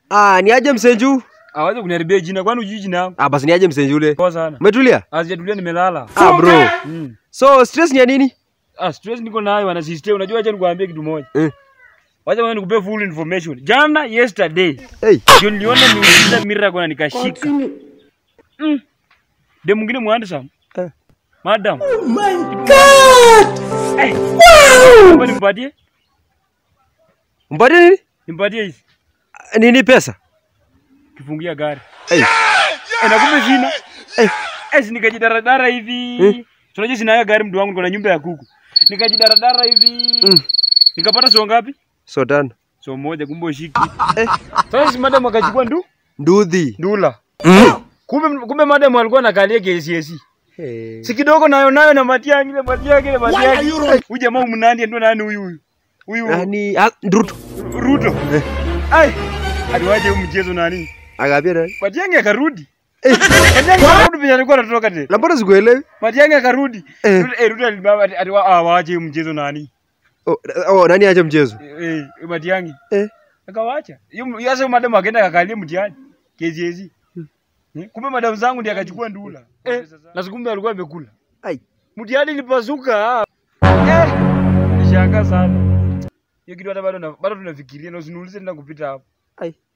Ah, ni aje msenju? Awaje kuniharibia jina kwani ujui jina yangu? Ah, basi ni aje msenju ule. Poa sana. Umetulia? Asijatulia nimelala. Ah, bro. Mm. So stress ni ya nini? Ah, stress niko nayo wana sister. Unajua acha nikuambie kitu moja. Eh. Wacha mimi nikupe full information. Jana yesterday Hey. ndio niliona miujiza miracle na nikashika. Mm. De mwingine mwandsam. Eh. Madam. Oh my god. Eh. Wow. Nimpatie? Mpatie nini? Nimpatie hizi. Ah, Nini pesa? Kifungia gari. Hey. Eh, na kumbe sina. Eh. Eh, si nikajidaradara hivi. Eh. Tunajua sina gari mtu wangu niko na nyumba ya kuku. Nikajidaradara hivi. Mm. Nikapata so ngapi? So tano. So moja kumbe ushiki. Eh. Sasa si madam akachukua ndu Ndudhi. ndula. Mm. Kumbe kumbe madam alikuwa anakalia KCSE. Hey. Si kidogo nayo nayo na Matiang'i ile Matiang'i ile Matiang'i. Huyu jamaa umnandi ndio nani huyu huyu? Huyu Nani? Ah, Ndutu. Ruto. Eh. Ai. Aliwaje huu mchezo nani? Akapia nani? Matiang'i akarudi. Matiang'i akarudi penye alikuwa anatoka tena. Na mbona sikuelewi? Matiang'i akarudi. Eh. Ruto- Eh, Ruto alibaba ati- ati wa- ah, waache huu mchezo nani? Oh, oh, nani acha mchezo? Eh, eh, Matiang'i. Eh. Akawacha. Hiyo sasa huyo madam akaenda akakalia mtihani. KCSE. Eh, Kumbe madam zangu ndiye akachukua ndula. Eh, na sikumbe alikuwa amekula. Ai. Mtihani ilipasuka. Eh, nishangaa sana. Hiyo kitu hata bado na- bado tunafikiria na usiniulize tena kupita hapo. Ai.